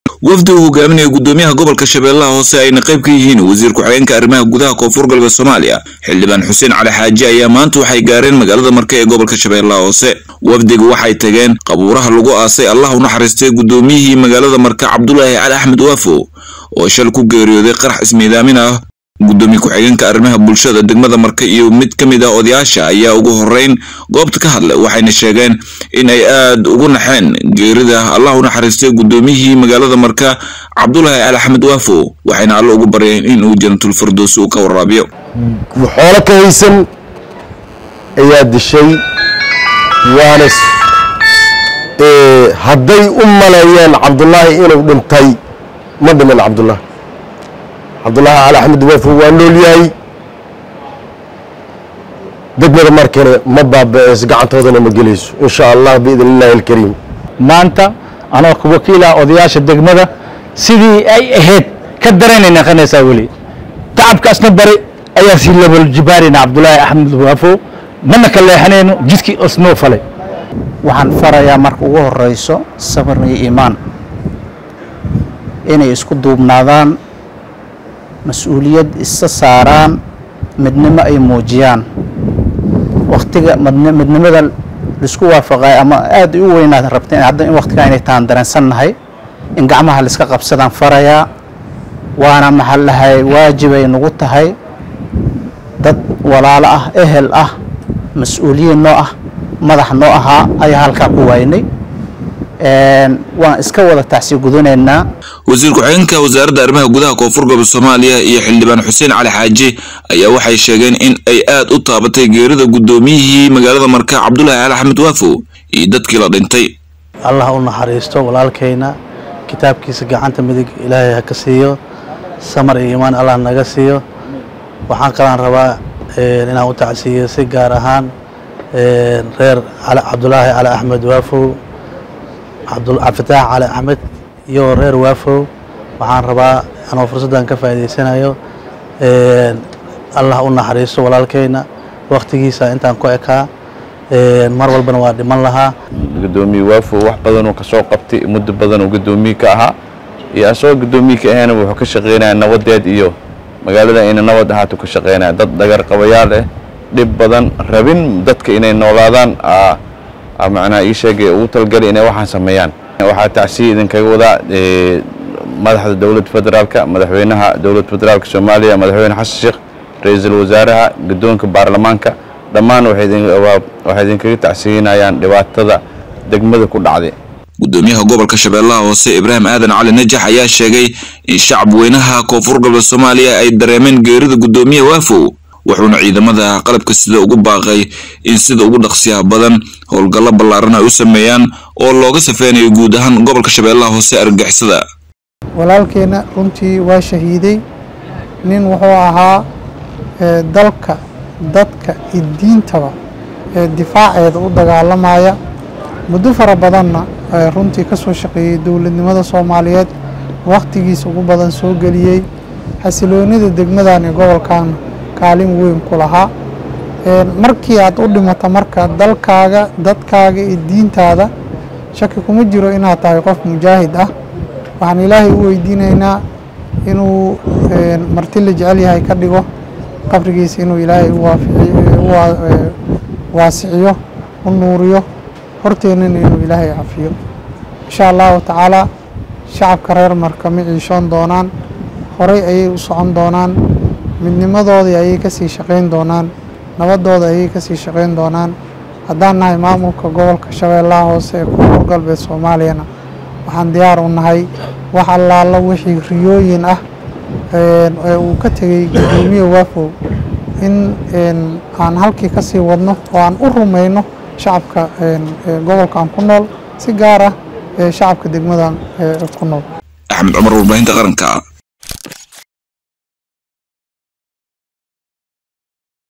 wafdi uu hogaaminaya gudoomiyaha gobolka shabeellaha hoose ayna qayb ka yihiin wasiir ku-xigeenka arrimaha gudaha koonfur galbeed soomaaliya xildhibaan xuseen cali xaaji ayaa maanta waxay gaareen magaalada marka ee gobolka shabeellaha hoose wafdiga waxay tageen qabuuraha lagu aasay allah u naxariistay gudoomiyihii magaalada marka cabdulaahi cali axmed waafo oo shal ku geeriyooday qarax ismiidaamin ah gudoomiye ku-xigeenka arrimaha bulshada degmada marka iyo mid ka mid ah odayaasha ayaa ugu horeyn goobta ka hadlay waxayna sheegeen in ay aad ugu naxeen geerida allah u naxariistay gudoomiyihii magaalada marka cabdulaahi cali axmed waafo waxayna alle ugu baryeen in uu jannatul firdows uu ka waraabiyo xoolo ka haysan ayaa dishay waana hadday u maleeyeen cabdulaahi inuu dhintay ma dhiman cabdulaahi cabdulaahi cali axmed waafo waa nool yahay degmada markane ma baaba-eys gacantoodana ma gelayso insha allah biidn illaahi alkariim maanta anoo wakiila odayaasha degmada sidii ay ahayd ka daranay naqanaysaa weli tacabkaasna bari ayaa sii labaljibaarina cabdulaahi axmed waafo mana ka leexanayno jidkii osnoo falay waxaan farayaa marka ugu horeyso sabar iyo iimaan inay isku duubnaadaan mas-uuliyad isa saaraan midnimo ay muujiyaan waktiga midnimada laisku waafaqay ama aad u weynaad rabteen hadda in waktigaa inay taan dareensannahay in gacmaha laiska qabsadaan farayaa waana maxaa dhahay waajibay nagu tahay dad walaalo ah ehel ah mas-uuliyiin noo ah madax noo ahaa ayaa halkaa ku waaynay waan iska wada tacsi gudanaynaa wasiir ku-xigeenka wasaaradda arrimaha gudaha koonfur galbeed soomaaliya iyo xildhibaan xuseen cali xaaji ayaa waxay sheegeen in ay aad u taabatay geerida gudoomiyihii magaalada marka cabdulaahi cali axmed waafo iyo dadkii la dhintay allah u naxariisto walaalkayna kitaabkiisa gacanta midig ilaahay ha ka siiyo samar iyo iimaan allah naga siiyo waxaan kalaan rabaa inaan u tacsiiyo si gaar ahaan reer cabdulaahi cali axmed waafow cabdifitaax cali axmed iyo reer waafow waxaan rabaa anoo fursaddan ka faa'idaysanayo allah u naxariisto walaalkayna wakhtigiisa intaan ku ekaa mar walbana waa dhiman lahaa gudoomiye waafo wax badanuu ka soo qabtay muddo badanuu gudoomiye ka ahaa iyo asagoo gudoomiye ka ahayna wuxuu ka shaqaynaya nabadeed iyo magaalada inay nabad ahaato ka shaqaynaya dad dhagar qabayaal ah dhib badan rabin dadka inay noolaadaan macnaha ii sheegay ugu talgali inay waxaan sameeyaan waxaa tacsiya idinkaga wadaa madaxda dowladda federaalka madaxweynaha dowladda federaalka soomaaliya madaxweyne xasan sheekh ra-iisul wasaaraha guddoonka baarlamaanka dhammaan waxay idinkaga tacsiinayaan dhibaatada degmada ku dhacday gudoomiyaha gobolka shabeellaha hoose ibraahim aadan cali najax ayaa sheegay in shacab weynaha koonfur galbeed soomaaliya ay dareemeen geerida gudoomiye waafow wuxuuna ciidamada qalabka sida ugu baaqay in sida ugu dhaqsiyaha badan howlgallo ballaaran ay u sameeyaan oo looga safeynayo guud ahaan gobolka shabeellaha hoose argagixisada walaalkeenna runtii waa shahiiday nin wuxuu ahaa dalka dadka iyo diintaba ee difaaceeda u dagaalamaya muddo fara badanna runtii ka soo shaqeeyey dowladnimada soomaaliyeed wakhtigiisa ugu badan soo geliyey xasiloonida degmadan ee gobolkan kaalin weyn ku lahaa markii aad u dhimato marka dalkaaga dadkaaga iyo diintaada shaki kuma jiro inaad tahay qof mujaahid ah waxaan ilaahay u weydiinaynaa inuu marti la jecel yahay ka dhigo qabrigiisa inuu ilaahay waasiciyo u nuuriyo horteennana inuu ilaahay cafiyo insha allahu tacaala shacabka reer marka ma ciishoon doonaan horay ayay u socon doonaan midnimadoodii ayay kasii shaqayn doonaan nabadooda ayay kasii shaqayn doonaan haddaan nahay maamulka gobolka shabeellaha hoose ee koonfur galbeed soomaaliyana waxaan diyaar u nahay wax allaala wixii riyooyin ah ee uu ka tegey gudoomiye waafow in aan halkii kasii wadno oo aan u rumayno shacabka gobolkan ku nool si gaar ah shacabka degmadan ku nool axmed cumar warbaahinta qaranka